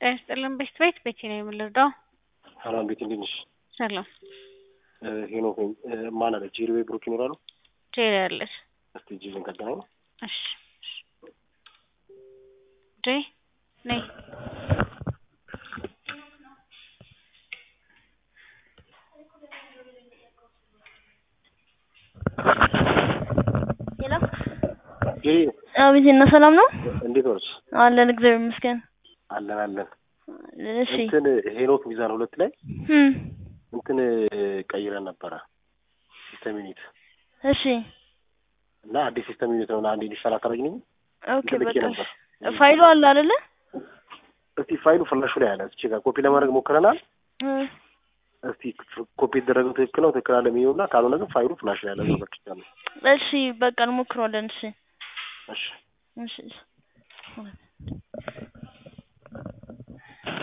ጤና ይስጥልን ቤት ቤት ቤቴ ነው የምንረዳው። ሰላም ቤት እንዴት ነሽ? ሰላም ሄኖክ ነኝ። ማን አለ ጄሪ ወይ ብሩክ ይኖራሉ? ጄሪ አለች። እስቲ ጄሪን ካገናኝ እሺ ጄ ነይ ሄሎ ጄሪ አቤት፣ እና ሰላም ነው እንዴት ነች? አለን፣ እግዚአብሔር ይመስገን። አለን አለን። እሺ እንትን ሄኖክ ሚዛን ሁለት ላይ እም እንትን ቀይረን ነበረ ሲስተም ዩኒት እሺ እና አዲስ ሲስተም ዩኒት ነው እና አንዴ ሊሰራ ካረግኝ ኦኬ፣ ልኬ በቃ ነበር። ፋይሉ አለ አይደለ? እስቲ ፋይሉ ፍላሹ ላይ አለ። እስኪ ጋር ኮፒ ለማድረግ ሞክረናል። እ እስቲ ኮፒ የተደረገው ትክክል ነው ትክክል አለ የሚሆን እና ካልሆነ ግን ፋይሉ ፍላሽ ላይ አለ። እዛው በክቻለሁ። እሺ በቃ እንሞክረዋለን። እሺ እሺ እሺ